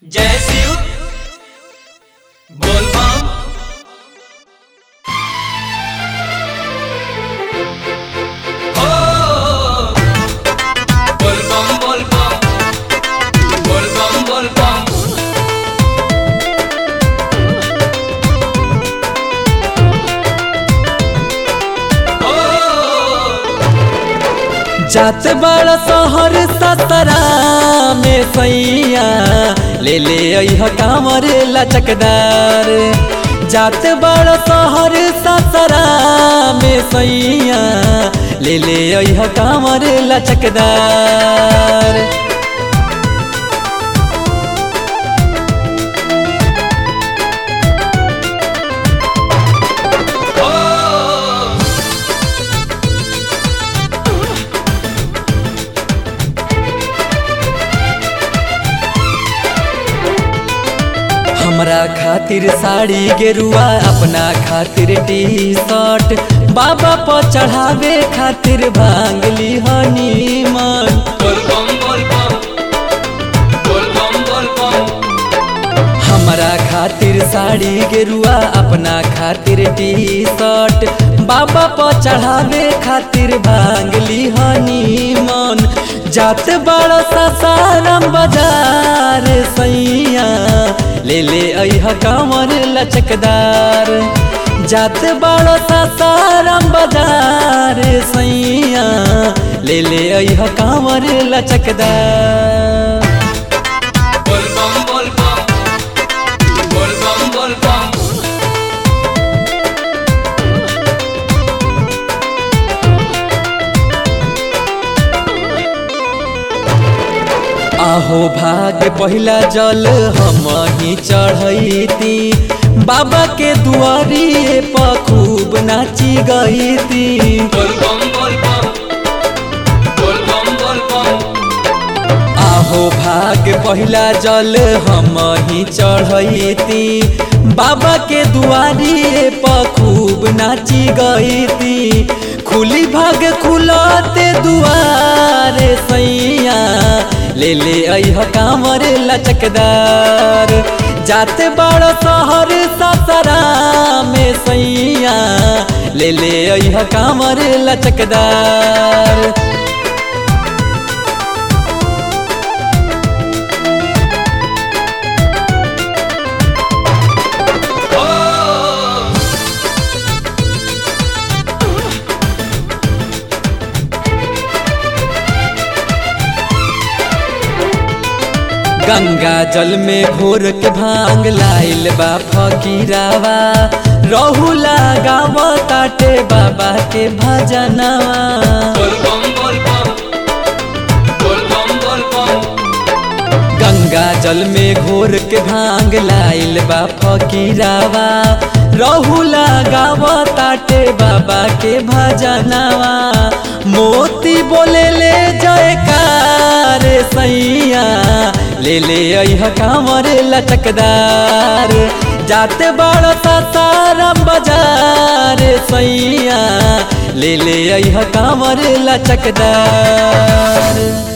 जय शिव बोल बम हो बोल बम बोल बम बोल बम बोल बम हो जात बड़ शहर सतरा में सैया ले ले अह कामर लचकदार जात बड़ शहर सतरा में सैया ले ले अह कामर लचकदार हमरा खातिर साड़ी गेरुआ अपना खातिर टी शर्ट बाबा पर चढ़ावे खातिर भांगली हनी मन बोल बम बोल बम बोल बम बोल बम हमरा खातिर साड़ी गेरुआ अपना खातिर टी शर्ट बाबा पर चढ़ावे खातिर भांगली हनी मन जात बड़ सासाराम बाजार सैया ले ले अह कांवर लचकदार जात बड़ सासाराम बाजार सैया ले ले अह कांवर लचकदार बोल बम बोल बम बोल बम बोल बम आहो भाग पहिला जल हम ही चढ़ैती बाबा के दुआरी पर खूब नाची गईती बोल बम बोल बम बोल बम बोल बम आहो भाग पहिला जल हम ही चढ़ैती बाबा के दुआरी पर खूब नाची गईती खुली भाग खुलते दुआरे सैया ले ले अह कांवर लचकदार जाते बड़ शहर ससरा में सैया ले ले अह कांवर लचकदार गंगा जल में घोर के भांग लाइल बा फकीरावा रहुला गाव ताटे बाबा के भजनवा बोल बम बोल बम बोल बम बोल बम गंगा जल में घोर के भांग लाइल बा फकीरावा रहुला गाव ताटे बाबा के भजनवा मोती बोले ले जयकार सैया ले ले अह कांवर लचकदार जाते बड़ सासाराम बाजार सैया ले ले अह कांवर लचकदार